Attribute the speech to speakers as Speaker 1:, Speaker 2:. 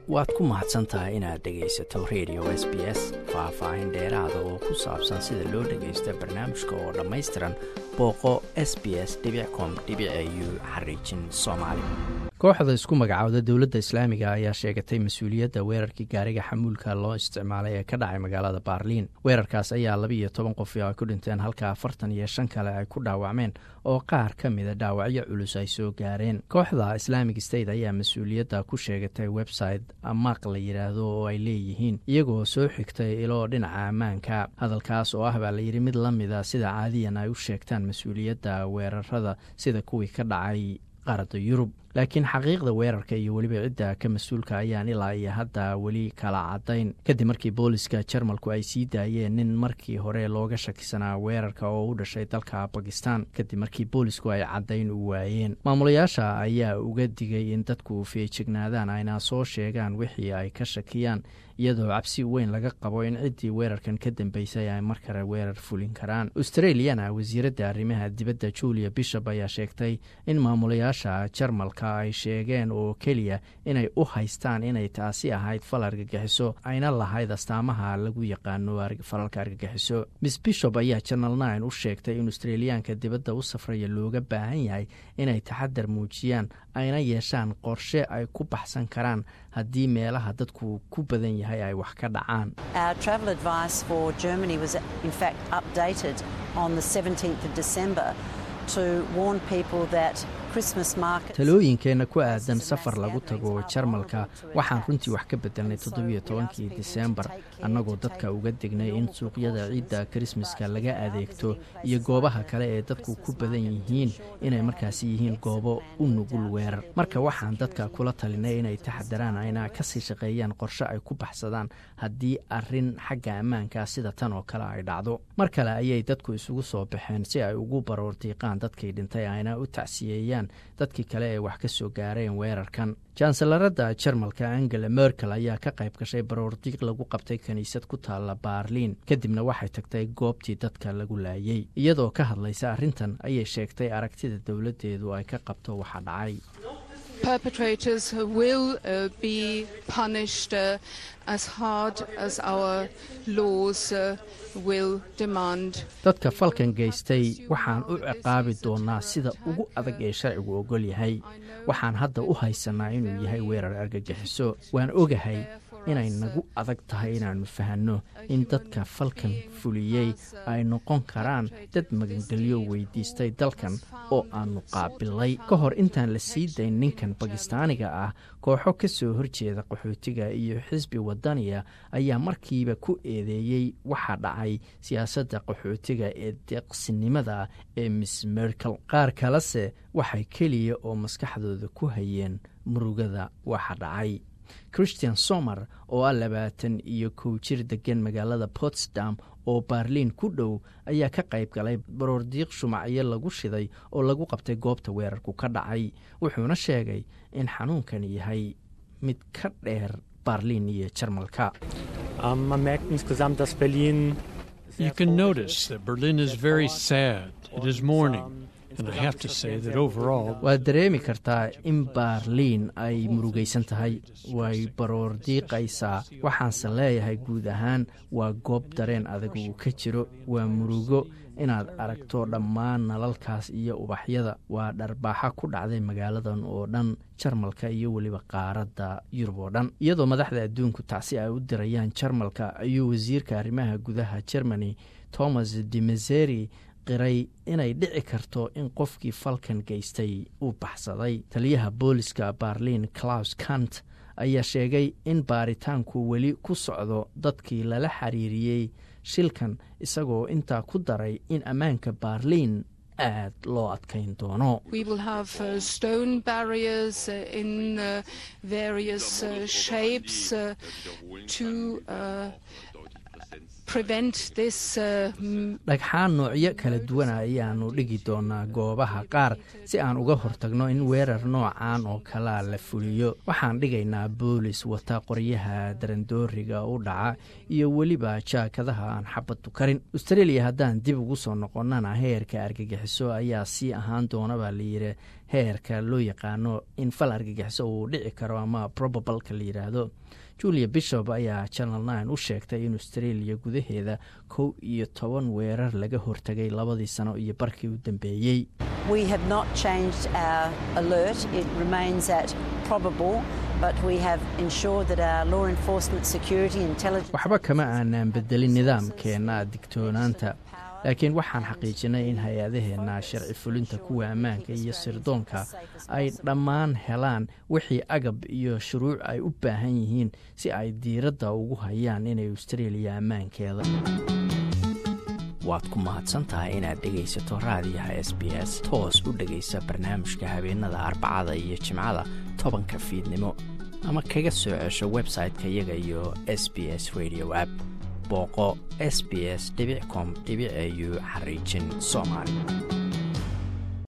Speaker 1: waad ku mahadsan tahay inaad dhegaysato radio s b s faah-faahin dheeraada oo ku saabsan sida loo dhagaysto barnaamijka oo dhammaystiran booqo s b s com u xariijin soomaali kooxda isku magacaawda dowladda islaamiga ayaa sheegatay mas-uuliyadda weerarkii gaariga xamuulka loo isticmaalay ee ka dhacay magaalada baarliin weerarkaas ayaa labiiyo toban qof ay ku dhinteen halka afartan iyo shan kale ay ku dhaawacmeen oo qaar ka mida dhaawacyo culus ay soo gaareen kooxda islamic state ayaa mas-uuliyadda ku sheegatay website amaaq la yidhaahdo oo ay leeyihiin iyagoo soo xigtay ilo dhinaca ammaanka hadalkaas oo ah baa layidhi mid la mida sida caadiyan ay u sheegtaan mas-uuliyadda weerarada sida kuwii ka dhacay qaaradda yurub laakiin xaqiiqda weerarka iyo weliba cidda ka mas-uulka ayaan ilaa iyo hadda weli kala caddayn kadib markii booliska jarmalku ay sii daayeen nin markii hore looga shakisanaa weerarka oo u dhashay dalka bakistan kadib markii boolisku ay caddayn u waayeen maamulayaasha ayaa uga digay in dadku feejignaadaan ayna soo sheegaan wixii ay ka shakiyaan iyadoo cabsi weyn laga qabo in ciddii weerarkan ka dambeysay ay mar kale weerar fulin karaan australiana wasiiradda arrimaha dibadda julia bishop ayaa sheegtay in maamulayaasha jarmalka ay sheegeen oo keliya inay u haystaan inay taasi ahayd fal argagixiso ayna lahayd astaamaha lagu yaqaano falalka argagixiso miss bishop ayaa janal nine u sheegtay in australiyaanka dibadda u safraya looga baahan yahay inay taxadar muujiyaan ayna yeeshaan qorshe ay ku baxsan karaan haddii meelaha dadku ku badan yahay ay wax ka dhacaan talooyinkeenna ku aadan safar lagu tago jarmalka waxaan runtii wax ka bedelnay toddobiyo tobankii diseembar annagoo dadka uga degnay in suuqyada ciidda krismaska laga adeegto iyo goobaha kale ee dadku ku badan yihiin inay markaasi yihiin goobo u nugul weerar marka waxaan dadka kula talinay inay taxadaraan ayna kasii shaqeeyaan qorshe ay ku baxsadaan haddii arrin xagga ammaanka sida tan oo kale ay dhacdo mar kale ayay dadku isugu soo baxeen si ay ugu baroordiiqaan dadkii dhintay ayna u tacsiyeeyaan dadkii kale ee wax ka soo gaareen weerarkan jansalarada jarmalka angela merkel ayaa ka qayb gashay baroordiiq lagu qabtay kiniisad ku taalla baarliin kadibna waxay tagtay goobtii dadka lagu laayey iyadoo ka hadlaysa arrintan ayay sheegtay aragtida dowladdeedu ay ka qabto waxa dhacay
Speaker 2: perpetrators will uh, be punished uh, as hard as our laws uh, will demand.
Speaker 1: dadka falkan geystay waxaan u ciqaabi doonaa sida ugu adag ee sharcigu ogol yahay waxaan hadda u haysanaa inuu yahay weerar argagixiso waan ogahay inay nagu adag tahay inaannu fahanno in dadka falkan fuliyey ay noqon karaan dad magangelyo weydiistay dalkan oo aannu qaabilay ka hor intaan la sii dayn ninkan bakistaaniga ah kooxo ka soo horjeeda qaxootiga iyo xisbi wadaniya ayaa markiiba ku eedeeyey waxa dhacay siyaasadda qaxootiga ee deeqsinimada ee miss merkel qaar kalese waxay keliya oo maskaxdooda ku hayeen murugada waxa dhacay christian somer oo ah labaatan iyo kow jir degan magaalada potsdam oo baarliin ku dhow ayaa ka qayb galay baroordiiq shumacyo lagu shiday oo lagu qabtay goobta weerarku ka dhacay wuxuuna sheegay in xanuunkan yahay mid ka dheer baarliin iyo jarmalka
Speaker 3: You can notice that Berlin is very sad. It is mourning.
Speaker 1: waad dareemi kartaa in baarliin ay murugaysan tahay way baroor diiqaysaa waxaanse leeyahay guud ahaan waa goob dareen adag uu ka jiro waa murugo inaad aragto dhammaan nalalkaas iyo ubaxyada waa dharbaaxa ku dhacday magaaladan oo dhan jarmalka iyo weliba qaaradda yurub oo dhan iyadoo madaxda adduunku tacsi ay u dirayaan jarmalka ayuu wasiirka arrimaha gudaha germany thomas demezeri qiray inay dhici karto in qofkii falkan geystay uu baxsaday taliyaha booliska baarliin claus kant ayaa sheegay in baaritaanku weli ku socdo dadkii lala xiriiriyey shilkan isagoo intaa ku daray in ammaanka baarliin aad loo adkayn doono dhagxaan noocyo kala duwana ayaanu dhigi doonaa goobaha qaar si aan uga hortagno in weerar noocan oo kalea la fuliyo waxaan dhigaynaa boolis wata qoryaha darandooriga u dhaca iyo weliba jaakadaha aan xabaddu karin australia haddaan dib ugu soo noqonnana heerka argagixiso ayaa sii ahaan doona baa layidhi heerka loo yaqaano in fal argagixiso uu dhici karo ama probabalka la yidhaahdo julia bishop ayaa channel nine u sheegtay in australia gudaheeda kow iyo toban weerar laga hortagay labadii sano iyo barkii u dambeeyey waxba kama aanaan bedelin nidaamkeenna digtoonaanta laakiin waxaan xaqiijinay in hay-adaheenna sharci fulinta kuwa ammaanka iyo sirdoonka ay dhammaan helaan wixii agab iyo shuruuc ay u baahan yihiin si ay diiradda ugu hayaan inay austraeliya ammaankeeda waad ku mahadsan tahay inaad dhegaysato raadiyaha s b s toos u dhegaysa barnaamijka habeenada arbacada iyo jimcada tobanka fiidnimo ama kaga soo cesho website-ka iyaga iyo s b s radio app booqo s b s com au xariijin soomaali